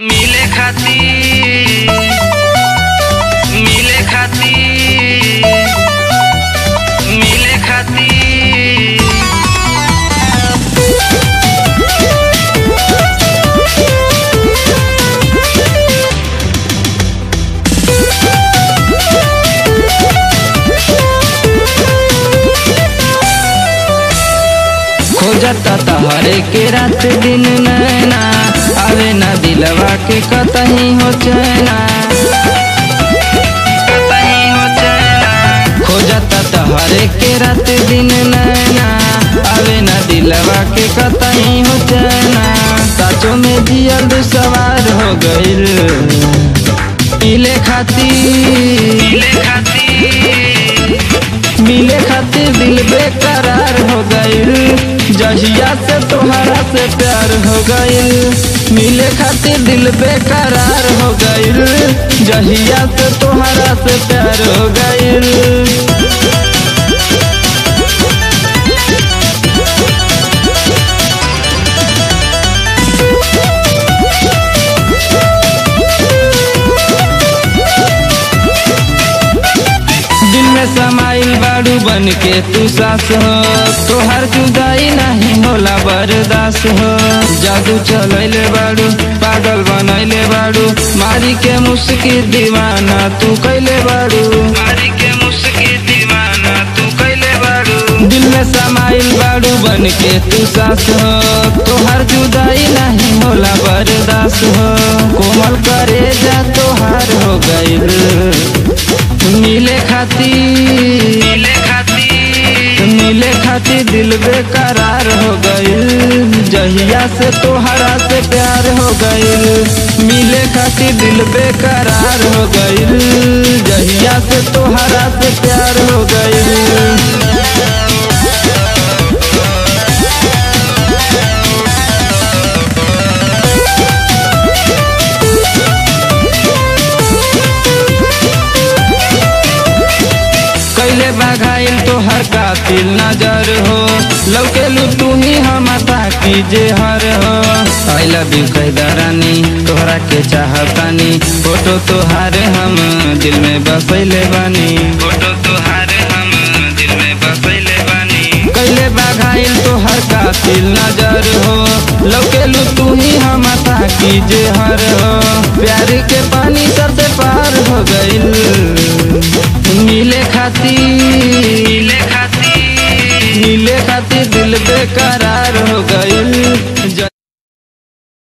मिले खातिर मिले खातिर मिले खातिर खोजता तहरे के रात दिन नैना आवे ना दिलवा के कतही हो चैना कतही हो चैना खोजता तहरे के रात दिन नैना आवे ना दिलवा के कतही हो चैना साचो में जियल सवार हो गइल मिले खातिर मिले खातिर मिले खातिर दिल बेकरार हो गइल जहिया से तोहरा से प्यार हो गइल मिले खातिर दिल बेकरार हो गइल जहिया से तोहरा से प्यार हो गइल दिल में समाइल बाड़ू बन के तू सास हो तोहर जुदाई नहीं होला बर्दाश्त हो जादू चलैले बाड़ू पागल बनैले बाड़ू मारी के मुस्की दीवाना तू कैले बाड़ू मारी के मुस्की दीवाना तू कैले बाड़ू दिल में समाइल बाड़ू बन के तू सास हो तोहर जुदाई नहीं होला बर्दाश्त हो कोमल करे जा तोहार हो गइल मिले खातिर मिले खातिर मिले खातिर दिल बेकरार हो गइल जहिया से तोहरा से प्यार हो गइल मिले खातिर दिल बेकरार हो गइल जहिया से तोहरा से प्यार हो गइल कैले बघाइल तोहर कातिल नजर हो लौकेलू तू ही हम ताकी जे हर हो आई लव यू कैदरानी तोहरा के चाहतानी फोटो तोहार हम दिल में बसैले बानी फोटो तोहार हम दिल में बसैले बानी कैले बघाइल तोहर कातिल नजर हो लौकेलू तू ही हम ताकी जे हर हो प्यार के पानी सर से पार हो गइल मिले खातिर मिले खातिर मिले खातिर दिल बेकरार हो गइल